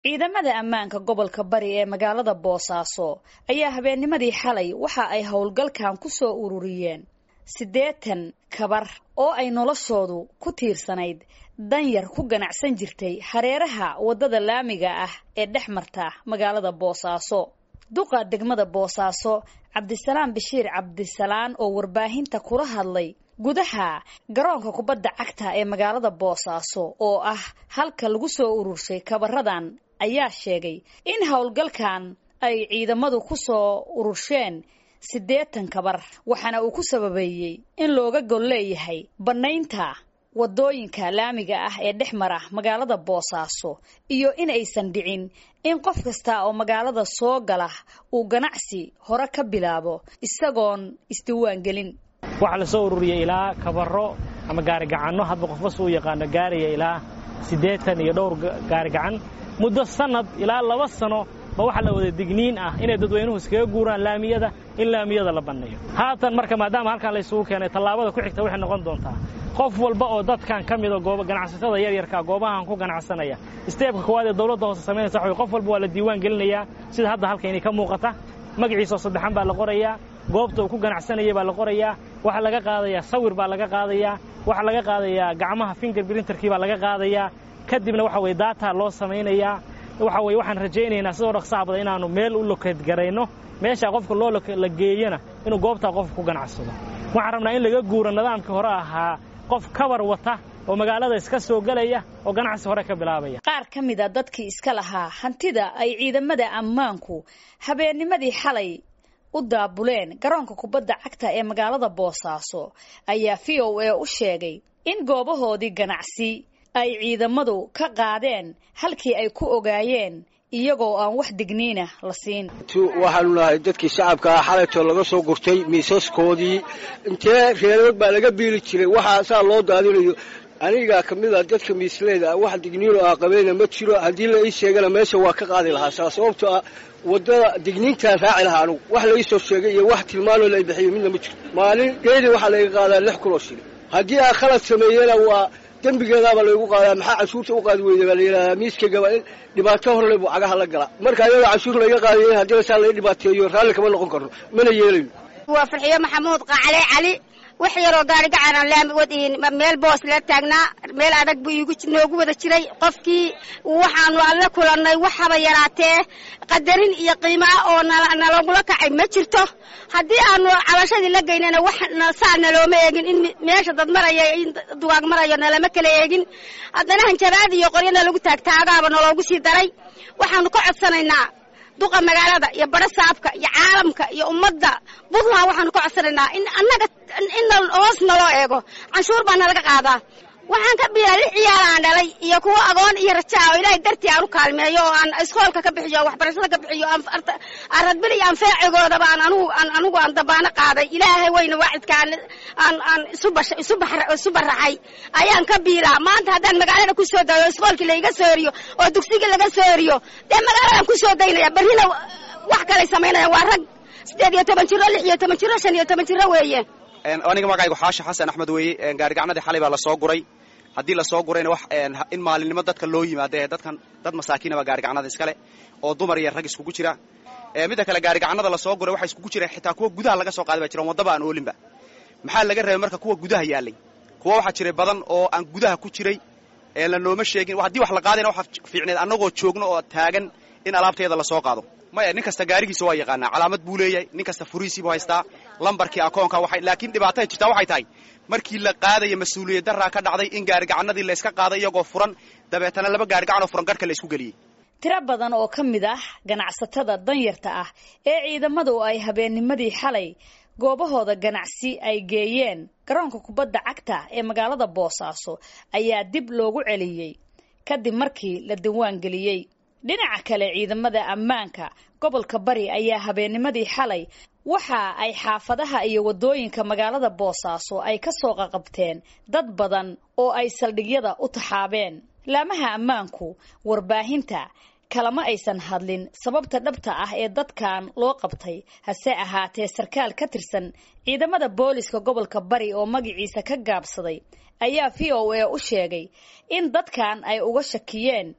ciidamada ammaanka gobolka bari ee magaalada boosaaso ayaa habeennimadii xalay waxa ay howlgalkan ku soo ururiyeen siddeetan kabar oo ay noloshoodu ku tiirsanayd danyar ku ganacsan jirtay hareeraha waddada laamiga ah ee dhex marta magaalada boosaaso duqa degmada boosaaso cabdisalaam bashiir cabdisalaan oo warbaahinta kula hadlay gudaha garoonka kubadda cagta ee magaalada boosaaso oo ah halka lagu soo ururshay kabaradan ayaa sheegay in howlgalkan ay ciidamadu ku soo urursheen siddeetan kabar waxaana uu ku sababeeyey in looga gol leeyahay bannaynta waddooyinka laamiga ah ee dhex mara magaalada boosaaso iyo in aysan dhicin in qof kasta oo magaalada soo gala uu ganacsi hore ka bilaabo isagoon isdiiwaan gelin waxaa la soo ururiyey ilaa kabaro ama gaarigacanno hadba qofba suu yaqaano gaaraya ilaa siddeetan iyo dhowr gaarigacan muddo sannad ilaa laba sano ba waxaa la wada digniin ah inay dadweynuhu iskaga guuraan laamiyada in laamiyada la banneeyo haatan marka maadaama halkaan laysugu keenay tallaabada ku xigta waxay noqon doontaa qof walba oo dadkan ka mida ganacsatada yaryarka goobahan ku ganacsanaya isteebka koowaad ee dawladda hoose samaynaysa waxa qof walba waa la diiwaan gelinayaa sida hadda halkaynay ka muuqata magaciisoo saddexan baa la qorayaa goobta uu ku ganacsanayay baa la qorayaa waxaa laga qaadayaa sawir baa laga qaadayaa waxaa laga qaadayaa gacmaha finger brinterkii baa laga qaadayaa kadibna waxa weye daata loo samaynayaa waxa weye waxaan rajaynaynaa sidoo dhaqsaha badan inaannu meel u lokeedgarayno meeshaa qofka loo la geeyana inuu goobtaa qofka ku ganacsado waxaan rabnaa in laga guuro nidaamkii hore ahaa qof kabar wata oo magaalada iska soo gelaya oo ganacsi hore ka bilaabaya qaar ka mid a dadkii iska lahaa hantida ay ciidamada ammaanku habeennimadii xalay u daabuleen garoonka kubadda cagta ee magaalada boosaaso ayaa v o a u sheegay in goobahoodii ganacsi ay ciidamadu ka qaadeen halkii ay ku ogaayeen iyagoo aan wax digniina la siin waxaanu nahay dadkii shacabka ah xalaytoo laga soo gurtay miisaskoodii intee reerood baa laga biili jiray waxaa saa loo daadinayo anigaa ka mid a dadka miisleyda ah wax digniino ah qabayna ma jiro haddii la ii sheegana meesha waa ka qaadi lahaa saa sababtoo ah waddada digniintaan raaci lahaa anugu wax la ii soo sheegay iyo wax tilmaanoo la bixiyo midna ma jirto maalin geedi waxaa layga qaadaa lix kunoo shilin haddii aan khalad sameeyena waa dembigeedaabaa laygu qaadaa maxaa cashuurta u qaadi weyda baa la yidhahdaa miiskagaba in dhibaato horle buu cagaha la galaa marka ayadoo cashuur layga qaadayen haddina saa laga dhibaateeyo raalli kama noqon karno mana yeelayno waa farxiyo maxamuud qacale cali wax yaroo gaarigacanaan laami wadihin meel boos la taagnaa meel adag buu iigu noogu wada jiray qofkii waxaanu alla kulannay waxaba yaraatee qadarin iyo qiimaa oo nalagula kacay ma jirto haddii aanu cabashadii la geynana wax saa nalooma eegin in meesha dad maraya in dugaag marayo nalama kala eegin haddana hanjabaad iyo qoryana lagu taagtaagaaba naloogu sii daray waxaanu ka codsanaynaa duqa magaalada iyo bara saabka iyo caalamka iyo ummadda puntland waxaanu ka codsanaynaa in annaga in hoos naloo eego canshuur baa nalaga qaadaa waxaan ka biilaa lix ciyaal aan dhalay iyo kuwa agoon iyo rajaa oo ilaahay dartii aan u kaalmeeyo oo aan iskoolka ka bixiyo o waxbarashada ka bixiyo aradbil iyo anfeecigoodaba aan anugu aan anugu aan dabaano qaaday ilaahay weyna waacidka aan aan aan isu basha isu baxra isu baraxay ayaan ka biilaa maanta haddaan magaalada ku soo dayo iskoolkii laiga soo eriyo oo dugsigii laga soo eriyo dee magaaladan ku soo daynaya berrina wax kalay samaynayaan waa rag siddeed iyo toban jiro lix iyo toban jiro shan iyo toban jiro weeye aniga magacaygu xaashi xasan axmed weeye gaarigacnadii xalay baa lasoo guray haddii lasoo gurayna wax in maalinimo dadka loo yimaado ee dadkan dad masaakiinaba gaarigacnada iskale oo dumar iyo rag iskugu jira midda kale gaarigacnada lasoo guray waxaa iskugu jira xitaa kuwa gudaha laga soo qaaday baa jiran waddaba aan oolinba maxaa laga reebay marka kuwa gudaha yaalay kuwa waxaa jiray badan oo aan gudaha ku jiray ee la nooma sheegin haddii wax la qaadayna waxa fiicneed annagoo joogno oo taagan in alaabteeda lasoo qaado maya nin kasta gaarigiisa waa yaqaanaa calaamad buu leeyahay nin kasta furiisiibuu haystaa lambarkii akoonka waxay laakiin dhibaatada jirtaa waxay tahay markii la qaadaya mas-uuliyad daraa ka dhacday in gaarigacanadii layska qaaday iyagoo furan dabeetana laba gaarigacan oo furan garhka la isku geliyey tiro badan oo ka mid ah ganacsatada danyarta ah ee ciidamadu ay habeennimadii xalay goobahooda ganacsi ay geeyeen garoonka kubadda cagta ee magaalada boosaaso ayaa dib loogu celiyey kadib markii la diwaan geliyey dhinaca kale ciidamada ammaanka gobolka bari ayaa habeennimadii xalay waxa ay xaafadaha iyo waddooyinka magaalada boosaaso ay ka soo qaqabteen dad badan oo ay saldhigyada u taxaabeen laamaha ammaanku warbaahinta kalama aysan hadlin sababta dhabta ah ee dadkan loo qabtay hase ahaatee sarkaal ka tirsan ciidamada booliska gobolka bari oo magaciisa ka gaabsaday ayaa v o a u sheegay in dadkan ay uga shakiyeen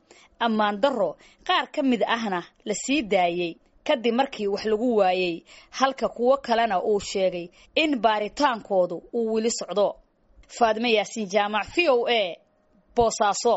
ammaan darro qaar ka mid ahna la sii daayey kadib markii wax lagu waayey halka kuwo kalena uu sheegay in baaritaankoodu uu weli socdo faadime yaasiin jaamac v o a boosaaso